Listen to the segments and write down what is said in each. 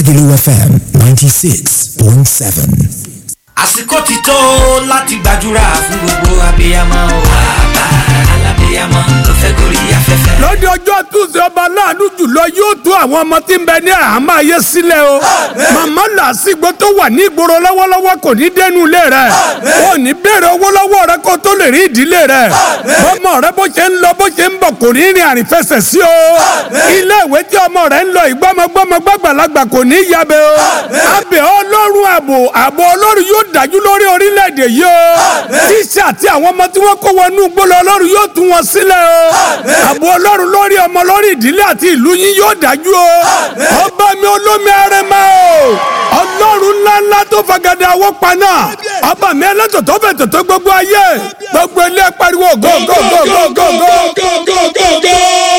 Lagelu FM 96.7. àsìkò ti tó láti gbàdúrà fún gbogbo abiyamọ o. bàbá alábiyamọ ló fẹ́ gorí afẹ́fẹ́. lọ́dẹ ọjọ́ túnṣe ọba láàánú jùlọ yóò tú àwọn ọmọ tí ń bẹ ní àhámọ́ ayé sílẹ̀ o. màmá làásìgbò tó wà ní ìgboro lọ́wọ́lọ́wọ́ kò ní dẹnu ilé rẹ̀. ò ní béèrè owó lọ́wọ́ rẹ kó tó lè rí ìdílé rẹ̀. ọmọ rẹ bó ṣe ń lọ bó ṣe ń bọ̀ kò ní rìn àrífẹsẹ̀ sí o. ilé ìwé tí ọmọ rẹ ń lọ ìgbọ́mọgbọ́mọ gbàgbàlagbà kò ní yabẹ o. abẹ ọlọ́run ààbò ààbò ọlọ́run yóò dájú lórí orílẹ̀-èdè yìí o. tíṣà àti àwọn ọmọ tí wọ́n kó wọnú gbọ́lọ̀ ọlọ́run yóò tú wọn sílẹ̀ o. ààbò ọlọ́run lórí ọmọ lórí ìdílé àti ìlú yín yóò dájú o. ọba mi olómi arẹmọ o. ọlọ́run ńláńlá tó fagada àwọ̀ paná. ọba mi ẹlẹ́tọ̀ tó fẹ̀ tòtó gbogbo ayé. gbogbo ilé pariwo go go go go go go.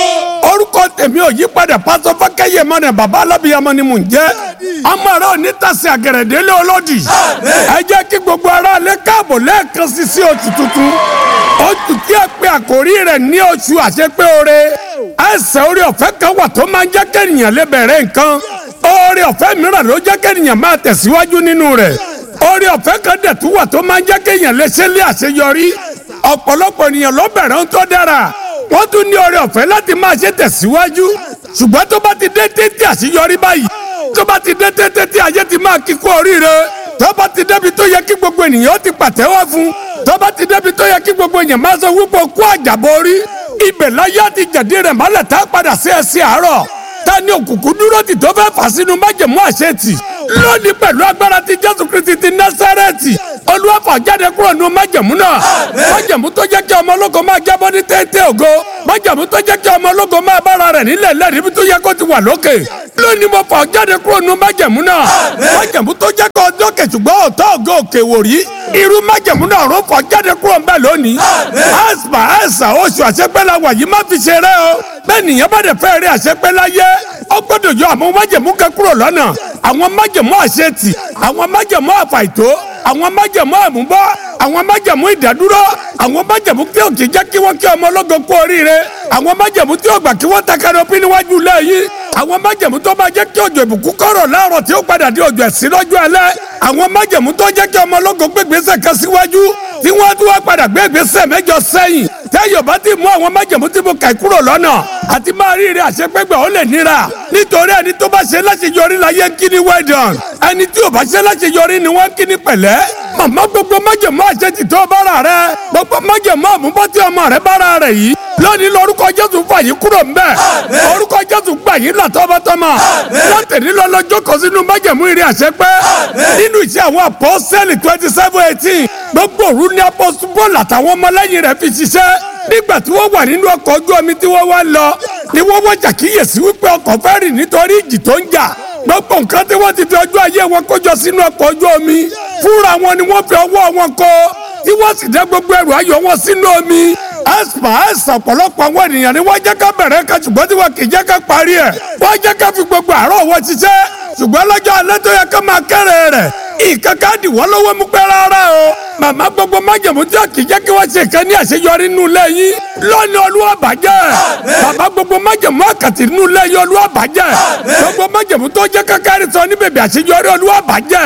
orúkọ tèmi ò yí padà pásọ fákẹ́yẹ mọ́nà bàbá alábìyamọ ni mò ń jẹ́. ọmọ rẹ ò ní tàsí àgẹ̀rẹ̀dẹ́lẹ̀ olódì. ẹ jẹ́ kí gbogbo ara lè káàbọ̀ lẹ́ẹ̀kan sí sí oṣù tuntun. oṣù tí a pe àkórí rẹ̀ ní oṣù àṣepé oore. ẹsẹ̀ orí ọ̀fẹ́ kan wà tó máa ń jẹ́ kẹ́nìyàn lè bẹ̀rẹ̀ nǹkan. oore ọ̀fẹ́ mìíràn ló jẹ́ kẹ́nìyàn máa tẹ̀síwájú nínú rẹ̀. oore ọ̀fẹ́ kan dẹ̀ tún wà tó máa ń jẹ́ kéèyàn lè ṣe lé àṣeyọrí. ọ̀pọ̀lọpọ̀ ènìyàn ló bẹ̀rẹ̀ ń tó dára. wọ́n tún ní oore ọ̀fẹ́ láti máa ṣe tẹ̀síwájú. ṣùgbọ́n tó bá ti dé tètè àṣeyọrí báyìí tó bá ti dé tètè tí ayé ti máa kíkó oríire tó bá ti débi tó yẹ kí gbogbo ènìyàn ti pàtẹ́wọ́ fún tó bá ti débi tó yẹ kí gbogbo ènìyàn máa sọ wípé kó àjàbọ̀ orí ibẹ̀ láyé àti jàdí rẹ̀ mọ́lẹ̀ tá a padà sí ẹsẹ̀ àárọ̀ ta ni òkùnkùn dúró tì tó fẹ́ fà sínú májèmú àṣetì lónìí pẹ̀lú agbára ti jésù kristi ti násárẹ́tì olúwàfà jáde kúrò nínú májèmú náà májèmú tó jẹ́ kí ọmọ ológo máa jábọ́ ní téńté ògo májèmú tó jẹ́ kí ọmọ ológo máa bára rẹ̀ nílẹ̀ lẹ́rìí bí tó yẹ kó ti wà lókè lónìí mo fà jáde kúrò nínú májèmú náà májèmú tó jẹ́ kí ọjọ́ kẹ̀sùgbọ́n ọ̀tọ́ ògo òkè wò rí irú májèmú náà ló fà jáde kúrò ńbẹ̀ lónìí àìsàn àìsàn oṣù àṣepẹ́ la wà yìí má fi ṣeré o bẹ́ẹ̀ nìyẹn bá dẹ̀ fẹ́ rí àṣepẹ́ láyé ó gbọ́dọ̀ yọ àwọn májèmú kẹ́ kúrò lọ́nà àwọn májèmú àṣetì àwọn májèmú àfàìtó àwọn májèmú àmúbọ́ àwọn májèmú ìdádúró àwọn májèmú tí ò kì í jẹ́ kí wọ́n kí ọmọ ológo kú oríire àwọn májèmú tí ò gbà kí wọ́n takara òpin níwájú lẹ́yìn àwọn májèmú tó máa jẹ́ kí òjò ìbùkún kọ̀rọ̀ láàrọ̀ tí ó padà di òjò ẹ̀sìn lọ́jọ́ alẹ́ àwọn májèmú tó jẹ́ kí ọmọ ológo gbégbèsè kan síwájú tí wọ́n tún wá padà gbégbèsè mẹ́jọ sẹ́yìn tẹ́yọ̀ bá ti mú àwọn májèmú tí mo kà kúrò lọ́nà àti máa rí ire àṣepẹ́gbẹ́ ó lè níra nítorí ẹni tó bá ṣe láṣeyọrí láyé ń kí ni well done ẹni tí ò bá ṣe láṣeyọrí ni wọ́n ń kí ni pẹ̀lẹ́ màmá gbogbo májèmú àṣetì tó bára rẹ gbogbo májèmú àmúbọ́ tí ọmọ rẹ bára rẹ yìí lónìí lórúkọ jésù fà yín kúrò ń bẹ orúkọ jésù gbà yín là tọmọtọmọ látẹ̀lí lọ́lọ́jọ́ kan sínú májèmú ire àṣepẹ́ nínú iṣẹ́ àwọn apọ́sẹ́lì twenty seven eighteen gbogbo òru ní apọ́sù bọ́ọ̀lù àtàwọn ọmọlẹ́yìn rẹ̀ fi ṣiṣẹ́ nígbà tí wọ́n wà nínú ọkọ̀ ojú omi tí wọ́n wá lọ ni wọ́n wọ́n ṣàkíyèsí wípé ọkọ̀ fẹ́ rì nítorí ìjì tó ń jà gbogbo nǹkan tí wọ́n ti fi ọjọ́ ayé wọn kójọ sínú ọkọ̀ ojú omi fúnra wọn ni wọ́n fi ọwọ́ wọn kó tí wọ́n sì dá gbogbo ẹrù ayọ̀ wọn sínú omi aspa ẹsẹ ọ̀pọ̀lọpọ̀ àwọn ènìyàn ni wọ́n jẹ́ ká bẹ̀rẹ̀ ká ṣùgbọ́n tí wọ́n kì í jẹ́ ká parí ẹ̀ wọ́n jẹ́ ká fi gbogbo àárọ̀ wọn ṣiṣẹ́ ṣùgbọ́n lọ́jọ́ alẹ́ tó yẹ ká máa kéré rẹ̀ ìkankan dì wọ́n lọ́wọ́ mú pẹ́ rárá o màmá gbogbo májèmú tí kì í jẹ́ kí wọ́n ṣe ìkan ní àṣeyọrí nínú ilé yín lónìí olúwa bàjẹ́ bàbá gbogbo májèmú àkàtì nínú ilé yín olúwa bàjẹ́ gbogbo májèmú tó jẹ́ kákárí sọ ní bèbè àṣeyọrí olúwa bàjẹ́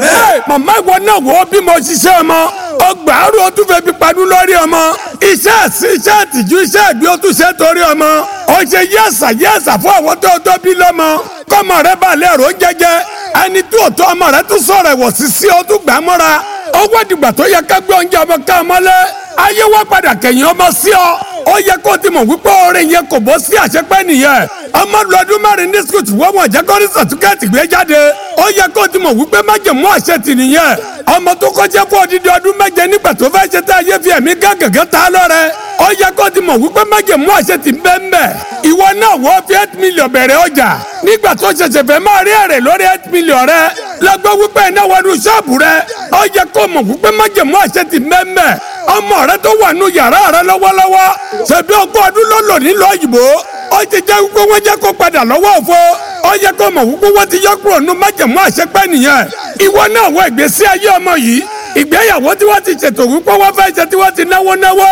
màmá ìwọ náà wò ó bí mo ṣiṣẹ́ ọmọ ọgbà àrùn ọtún fẹ́ fi panú lórí ọmọ iṣẹ́ ẹ̀sìn iṣẹ́ ìtìjú iṣẹ́ ìgbé ọtún ṣe torí ọmọ ó ṣe yẹ́sà yẹ́sà fún àwọn tó tó bí lọ́mọ kọ́mọ rẹ bá lè rò jẹjẹ ẹni tí òótọ́ ọmọ rẹ tún sọ̀rọ̀ ẹ̀wọ̀ sí sí ọ tún gbà mọ́ra ó wá dìgbà tó yẹ ká gbé oúnjẹ ọmọ ká ọmọ lẹ ayé wá padà kẹ̀yìn ọmọ sí ọ ó yẹ kó o ti mọ̀ wípé orin yẹn kò bọ́ sí àṣepẹ́ nìyẹn ọmọ lu ọdún mẹ́rin ní skul tí wọ́n wọ̀n jẹ́ kó ní sàtúkẹ́ẹ̀tì gbé jáde ó yẹ kó o ti mọ̀ wípé májèmú àṣetì nìyẹn ọmọ tó kọjá fún odidi ọdún méje nígbà tó fẹ́ ṣe tá ayé fi ẹ̀mí gángan tá a lọ́rẹ́ ó yẹ kó o ti mọ̀ wípé májèmú àṣetì ń bẹ́ẹ̀ bẹ́ẹ̀ ìwọ náà wọ́n fi eight million bẹ̀rẹ̀ ọjà nígbà tó ṣẹ̀ṣẹ̀ fẹ́ máa rí èrè lórí eight million rẹ lọ́gbọ́ wípé iná wọnú ṣọ́ọ̀bù rẹ ó yẹ kó mọ̀ wípé májèmú àṣetì ń bẹ́ẹ̀ bẹ́ẹ̀ ọmọ rẹ tó wà nù yàrá rẹ lọ́wọ́lọ́wọ́ ṣebí ogún ọdún ló lò nílò òyìnbó ó ti jẹ́ wípé wọ́n jẹ́ kó padà lọ́wọ́ òfo ó yẹ kó mọ̀ wípé wọ́n ti yọ kúrò nù májèmú àṣepẹ́ nìyẹn ìwọ náà wọ ìgbésí ayé ọmọ yìí ìgbéyàwó tí wọ́n ti ṣètò wípé wọ́n fẹ́ ṣe tí wọ́n ti náwó náwó ó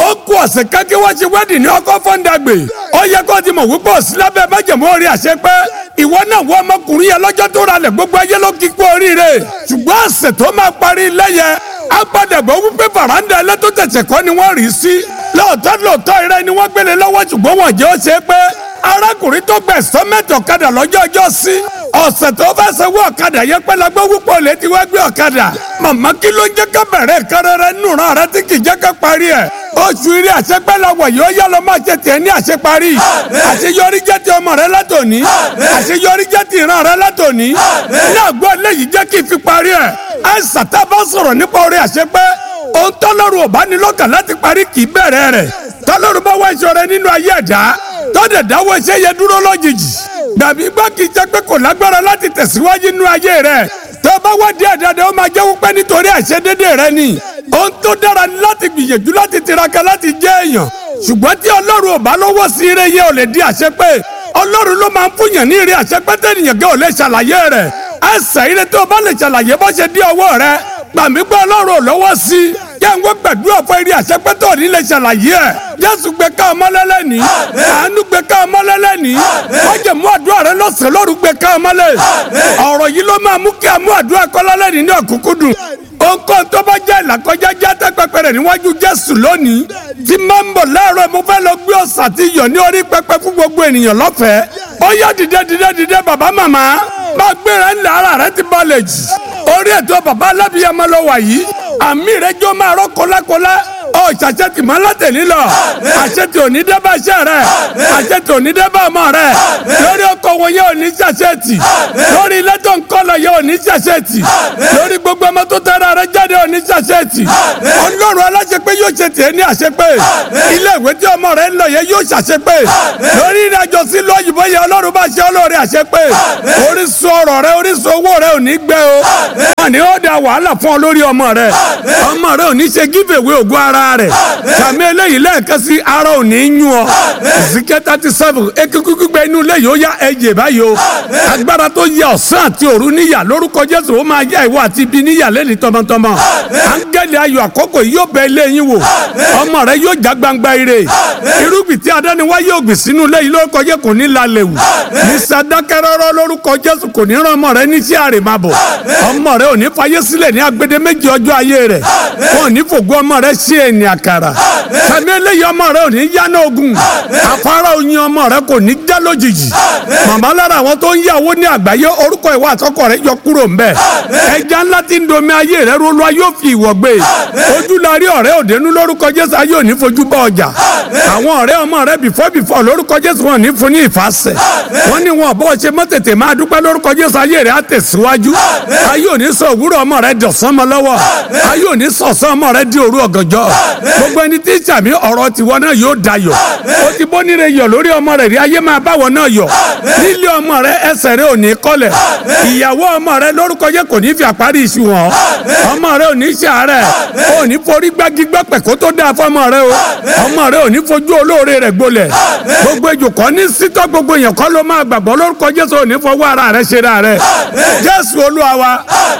ó kú ọ̀sẹ̀ kẹ́kẹ́ wá ṣe wẹ́dì ní ọkọ̀ fọ́ńdàgbè ó yẹ kó ti mọ̀ wípé òsì lábẹ́ májèmú orí àṣẹ pé ìwọ náà wọ ọmọkùnrin yẹn lọ́jọ́ tó ralẹ̀ gbogbo ayé ló kí kú oríire ṣùgbọ́n ọ̀sẹ̀ tó máa parí ilé yẹn á padà gbọ́ wípé fàràǹdà ẹlẹ́tọ́ tẹ̀sẹ̀ kọ́ ni wọ́n rí sí lóòótọ́ lóòótọ́ ìrẹ́ ni wọ́n gbélé lọ́wọ́ ṣùgbọ́n wọ́n jẹ́ ó ṣe é pé arákùnrin tó gbẹ̀ sọ́mẹ́tì ọ̀kadà lọ́jọ́ ọjọ́ sí ọ̀sẹ̀ tó fẹ́ sanwó ọ̀kadà yẹn pẹ́ la gbọ́ wípé olè ti wá gbé ọ̀kadà màmá kí ló ń jẹ́ ká bẹ̀rẹ̀ kẹrẹrẹ nùrọ̀ rẹ tí kì í jẹ́ ká parí ẹ̀ oṣù eré àṣepẹ́ la wọ̀ yóò yá lọ máa ṣe tiẹ̀ ní àṣeparí àṣeyọrí jẹ́ ti ọmọ rẹ látòní àṣeyọrí jẹ́ ti ìran rẹ látòní náà gbọ́ eléyìí jẹ́ kí n fi parí ẹ̀ ẹ̀ sàtà bá sọ̀rọ̀ nípa orí àṣepẹ́ ohun tọ́lọ́run ò bá ní lọ́kàn láti parí kì í bẹ̀rẹ̀ rẹ̀ tọ́lọ́run bá wá ìṣòro nínú ayé ẹ̀dá tọ́dẹ̀ dáwọ́ iṣẹ́ yẹn dúró lójijì gbàbí gbọ́ kì í jẹ́ pé kò lágbára láti tẹ̀síwájú nínú ayé rẹ̀ tó bá wá díẹ̀ dáadáa ó máa jẹ́ wípé nítorí àìṣedédé rẹ ni ohun tó dára ni láti gbìyànjú láti tiraka láti jẹ́ èèyàn ṣùgbọ́n tí ọlọ́run ò bá lọ́wọ́ sí ire yẹn ò lè di àṣepé ọlọ́run ló máa ń fúnyàn ní ire àṣepé tẹ́nìyàn gẹ́ ò lè ṣàlàyé rẹ̀ ẹsẹ̀ ire tó o bá lè ṣàlàyé bó ṣe dí ọwọ́ rẹ gbàmí gbọ́ ọlọ́run ò lọ́wọ́ sí i yẹ ń wọ́n gbàdúrà fún eré àṣepẹ́ tó ní lè ṣàlàyé ẹ̀ jésù gbé ká ọmọ lẹ́lẹ́ ní àánú gbé ká ọmọ lẹ́lẹ́ ní wọ́n jẹ̀ mú àdúrà rẹ lọ́sẹ̀ lóru gbé ká ọmọ lẹ́ ọ̀rọ̀ yìí ló máa mú kí a mú àdúrà kọ́lá lẹ́ni ní ọ̀kúnkúndùn ohunkóhun tó bá jẹ́ ìlàkọjá jáde pẹpẹ rẹ̀ níwájú jésù lónìí tí máa ń bọ̀ láàárọ̀ mo fẹ́ lọ gbé ọ̀sà tí yọ̀ ní orí pẹpẹ fún gbogbo ènìyàn lọ́fẹ̀ẹ́ ó yá dìde dìde dìde bàbá màmá máa gbéra ńlẹ̀ ara rẹ ti balẹ̀ jì orí ètò bàbá alábìyàmọ lọ wà yìí àmì rẹ jọ máa rọ kọlákọlá ọ ṣàṣetì mọ látẹ̀lí lọ àṣetì òní dẹ́bà ṣẹ́ rẹ àṣetì òní dẹ́bà ọmọ rẹ lórí ọkọ wọn yẹ òní ṣàṣetì lórí ilé tó ń kọ́ lọ yẹ òní ṣàṣetì lórí gbogbo ọmọ tó tẹ́ra rẹ jáde òní ṣàṣetì ọlọ́run aláṣepé yóò ṣe tiẹ̀ ní àṣepé ilé ìwé tí ọmọ rẹ ń lọ yẹ yóò ṣàṣepé lórí ìrìnàjò sí lóyìnbó yẹ ọlọ́run bá ṣe olóore àṣepé orísun ọrọ̀ rẹ orísun owó rẹ ò ní gbẹ o wọn ni ó da wàhálà fún ọ lórí ọmọ rẹ ọmọ rẹ ò ní ṣe giveaway ògùn ara rẹ sàmì eléyìí lẹ́ẹ̀kan sí ara ò ní yún ọ zikẹ́ thirty seven ekikuku gbígbẹ inú ilé yìí ó yá ẹ̀jẹ̀ báyìí o agbára tó yẹ ọ̀sán àti òru níyà lórúkọ jésù ó máa yá ìwọ àti ibi níyà lẹ́ni tọmọtọmọ áńgẹ́lì ayọ̀ àkókò yìí yóò bẹ ilé yín wò ọmọ rẹ yóò já gbangba ire irúgbìn tí adániwá yóò gbìn sínú ilé yìí lórúkọ jésù kò ní lálẹ́ wù ní sadakẹ́rọ́rọ́ lórúkọ jésù kò ní rán ọmọ rẹ ní sí àrèmábọ̀ ọmọ rẹ ò ní fayé sílẹ̀ ní agbede méjì ọjọ́ ayé rẹ̀ wọn ò ní fògo ọmọ rẹ sí ẹni àkàrà sàmì eléyìí ọmọ rẹ ò ní yáná ogun afárá oyin ọmọ rẹ kò ní já lójijì màmá lára àwọn tó ń yàwó ní àgbáyé orúkọ ìwà àtọkọ rẹ yọ kúrò ń bẹ ẹja ńlá tí ń domi ayé rẹ rolu ayé ò fi ìwọ gbé ojú la rí ọ̀rẹ́ òdenu lórúkọ jésù ayé ò ní fojú bá ọjà àwọn ọ̀rẹ́ ọmọ rẹ bìfọ́ bìfọ́ lórúkọ jésù wọn ò ní fún ní ìfàsẹ̀ wọn ní wọn bọ́ ṣe mọ́ tètè máa dúpẹ́ lórúkọ jésù ayé rẹ á tẹ̀síwájú ayé ò ní sọ òwúrọ̀ ọmọ rẹ dọ̀sán mọ́ lọ́wọ́ ayé ò ní sọ̀sán ọmọ rẹ di òru ọ̀gànjọ́ gbogbo ẹni tí sàmì ọ̀rọ̀ tiwọn náà yóò dayọ̀ ó ti bó níre yọ̀ lórí ọmọ rẹ rí ayé máa báwọn náà yọ̀ nílé ọmọ rẹ ẹsẹ̀ rẹ ò ní kọ́lẹ̀ ìyàwó ọmọ rẹ lórúkọ yẹ kò ní fi àparí iṣu hàn ọmọ rẹ ò ní ṣàárẹ̀ ò ní forí gbági gbọ́pẹ̀ kó tó dáa fọmọ rẹ o ọmọ rẹ ò ní fojú olóore rẹ gbolẹ̀ gbogbo ejò kọ́ ní sítọ́ gbogbo èèyàn kọ́ ló máa gbàgbọ́ lórúkọ jésù ò ní fọwọ́ ara rẹ ṣe ra rẹ jésù olúwa wa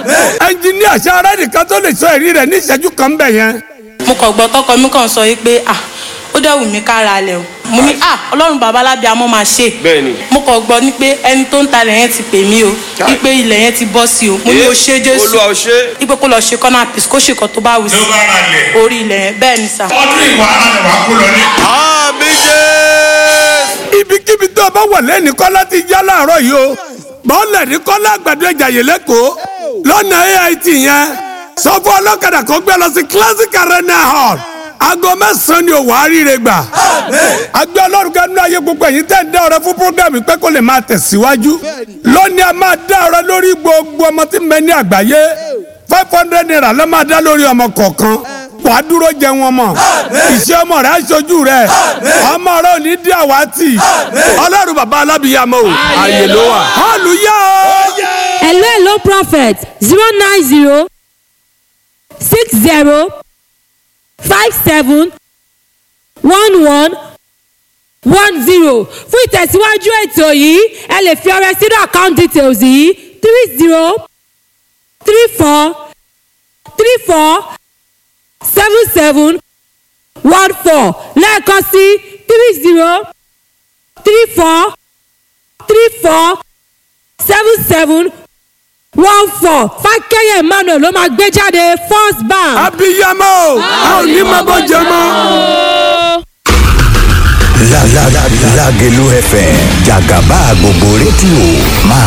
ẹnjiníà ṣe ara nìkan tó lè sọ èrí rẹ ní ìṣẹ́jú kan bẹ̀ yẹn. mo kàn gbọ́ tọkọ mi kàn sọ yìí pé ah ó dẹ̀ wù mí kára lẹ̀ o mo ní ah ọlọ́run bàbá alábíàmọ́ máa ṣe Bẹ́ẹ̀ni. mo kàn gbọ́ ní pé ẹni tó ń talẹ̀ yẹn ti pè mí o wípé ilẹ̀ yẹn ti bọ́ sí o mo ní o ṣe jésù Olúwa o ṣé. wípé kó lọ ṣe kọ́nà pìs kó ṣe kan tó bá wù sí ló bá ra lẹ̀. orí ilẹ̀ yẹn bẹ́ẹ̀ ni sà. ọdún ìwà ara rẹ̀ wá kó lọ ní. àmì jésù. ibikíbi tó o bá wà lẹ́ni kọ́lá ti já láàárọ̀ yìí o bọ́ọ̀lù ní kọ́lá àgbàdo ìjàyè lẹ́kọ̀ọ́ lọ́nà AIT yẹn sọ fún ọlọ́kadà kó gbé lọ sí classic arena hall aago mẹ́sàn-án ni òwò àríire gbà agbẹ́ ọlọ́run kan nínú ayé gbogbo ẹ̀yin tẹ́ ń dá ọ̀rẹ́ fún programme pé kó lè máa tẹ̀síwájú lónìí a máa dá ọ̀rẹ́ lórí gbogbo ọmọ tí ń bẹ ní àgbáyé five hundred naira ló máa dá lórí ọmọ kọ̀ọ̀kan wà á dúró jẹ wọn mọ iṣẹ́ ọmọ rẹ aṣojú rẹ ọmọ rẹ ò ní dí àwátì ọlọ́run bàbá alábìyàmọ o àyè ló wà hallelujah o. hello hello prophet zero nine zero six zero five seven one one one zero fún ìtẹ̀síwájú ètò yìí ẹ lè fi ọrẹ sínú account details yìí three zero three four three four seven seven one four lẹ́ẹ̀kan sí three zero three four three four seven seven one four fákẹ́yẹ emmanuel ló máa gbé jáde first bank. abiyamọ a ò ní máa bọ́ jẹ mọ́. La la la Lagelu FM Jagaba gbogbo rédíò máa